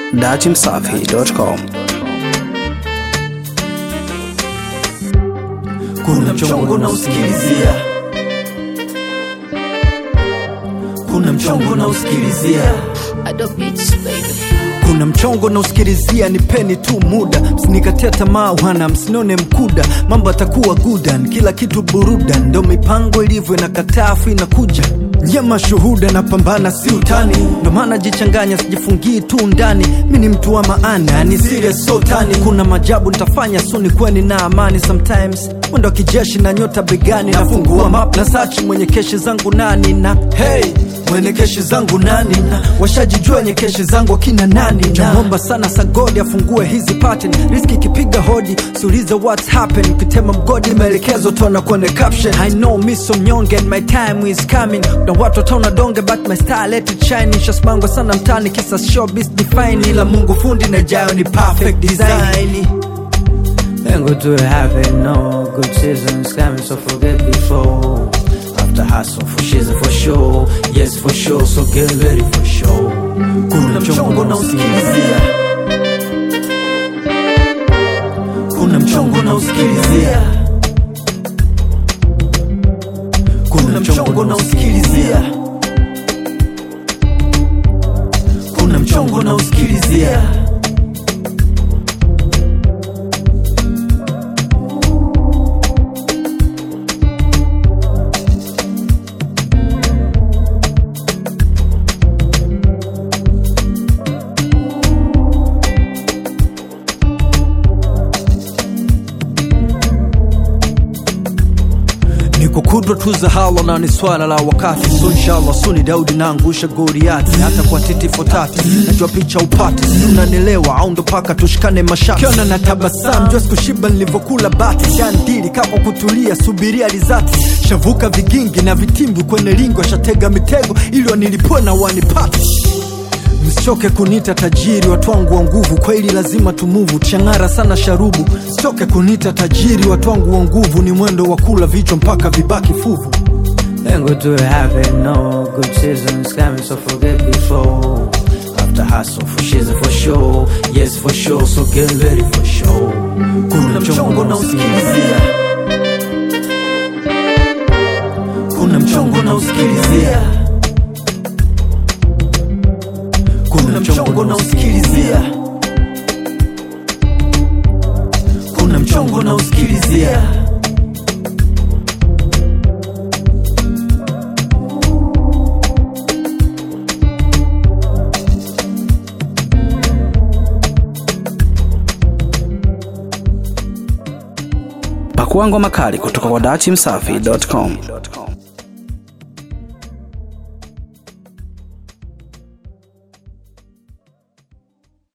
datimsafi.com. kuna mchongo na usikilizia kuna mchongo na usikilizia Adobe Beats, baby. kuna mchongo na usikilizia nipeni tu muda msinikatia tamaa wana msinione mkuda mambo atakuwa gudan kila kitu burudan ndo mipango ilivyo inakataa afu inakuja nyama shuhuda napambana si utani ndo maana jichanganya sijifungii tu ndani mi ni mtu wa maana ni serious so tani kuna majabu nitafanya suni kweni na amani sometimes mwendo wa kijeshi na nyota begani nafungua map na sachi mwenye keshi zangu nani na hey mwenye keshi zangu nani na washajijua wenye keshi zangu akina nani namwomba sana sagodi afungue hizi pattern riski ikipiga hodi siulize what's happen ukitema mgodi maelekezo tona kwenye caption i know me so mnyonge and my time is coming na watu wataona donge but my star let it shine nishasmangwa sana mtani kisa showbiz define ila mungu fundi na jayo ni perfect design Then go to heaven, no good seasons coming, so forget before. After hustle for shiz for sure, yes for sure, so get ready for sure. kuna mchongo na usikilizia kuna mchongo na usikilizia kuna mchongo na usikilizia kuna mchongo na usikilizia niko kudwa tu za hala na ni swala la wakati so inshallah suni daudi naangusha goriati hata kwa titi fotati najua picha upati unanielewa au ndo paka tushikane mashati kiona na tabasam jua sikushiba nilivyokula bati shandili kako kutulia subiria rizati shavuka vigingi na vitimbi kwenye lingo shatega mitego ili wanilipue na wanipati msichoke kunita tajiri watu wangu wa nguvu kweli lazima tumuvu chang'ara sana sharubu msichoke kunita tajiri watu wangu wa nguvu ni mwendo wa kula vichwa mpaka vibaki fuvu Then go to heaven, no good seasons coming, so forget before. After hustle for shiz for sure, yes for sure, so get ready for sure. kuna mchongo na usikilizia kuna mchongo na usikilizia kuna mchongo na usikilizia kuna mchongo na usikilizia Pakua ngoma kali kutoka kwa datimsafi.com.